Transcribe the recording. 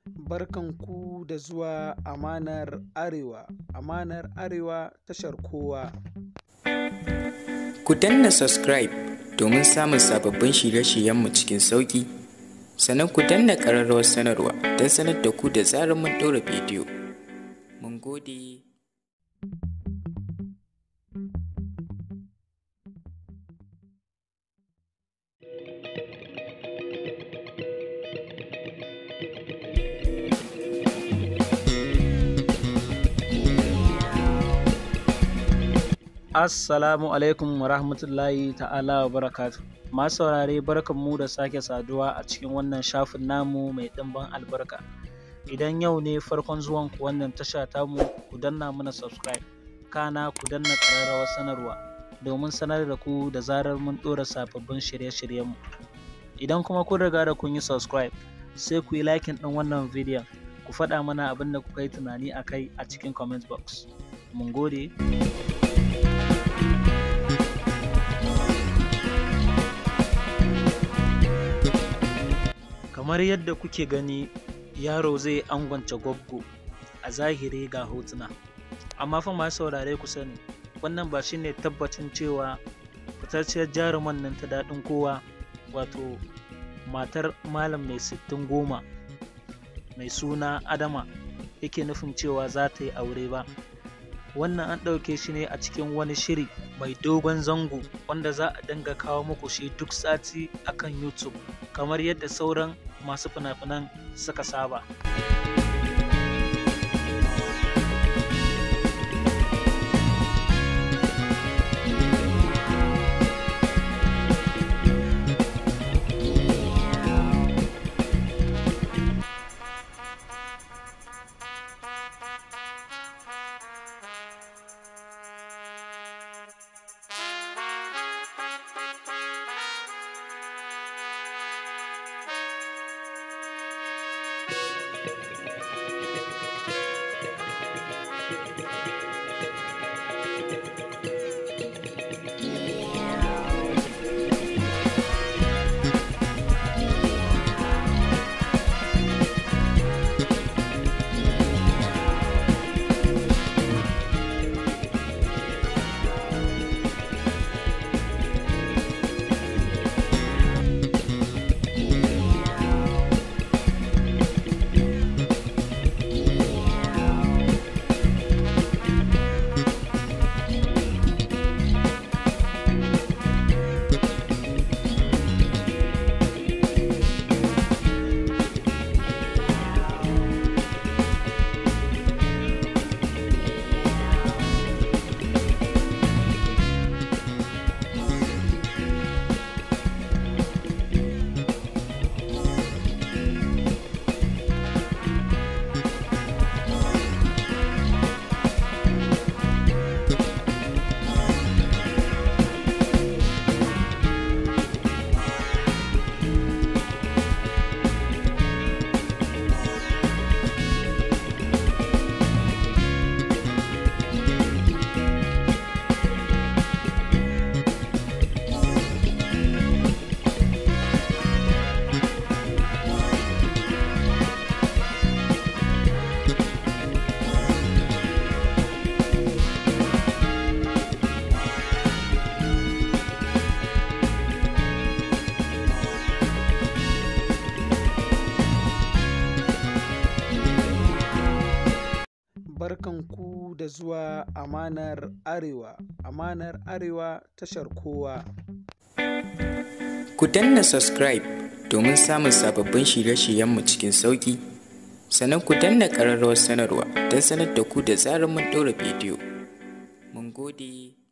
Barkanku da zuwa Amanar Arewa. Amanar Arewa tashar kowa. Ku danna subscribe domin samun sababbin shirye-shiryenmu cikin sauƙi. Sannan ku danna ƙararrawar sanarwa don sanar da ku da zarar mun ɗora bidiyo. Mun gode. Assalamu alaikum wa rahmatullahi ta'ala wa barakatu. Masu saurare barkanmu da sake saduwa a cikin wannan shafin namu mai ɗimbin albarka. Idan yau ne farkon zuwan ku wannan tasha tamu ku danna mana subscribe. Kana ku danna ƙararrawar sanarwa domin sanar da ku da zarar mun ɗora sababbin shirye-shiryenmu. Idan kuma kun riga da kun yi subscribe sai ku yi likin ɗin wannan bidiyon ku faɗa mana abin da kuka yi tunani a kai a cikin comment box. Mun gode. kamar yadda kuke gani yaro zai angwance gwaggo a zahiri ga hotuna amma fa masu saurare ku sani wannan ba shine tabbacin cewa fitacciyar jaruman nan ta daɗin kowa wato matar malam mai sittin goma mai suna adama yake nufin cewa za ta yi aure ba wannan an ɗauke shi ne a cikin wani shiri mai dogon zango wanda za a dinga kawo muku shi duk sati akan youtube kamar yadda sauran masu fina-finan suka saba. barkanku da zuwa amanar arewa amanar arewa tashar kowa Ku danna subscribe domin samun sababbin shirye-shiryenmu cikin sauƙi. Sannan ku danna ƙararrawar sanarwa don sanar da ku da zarar mun ɗora bidiyo. Mun gode.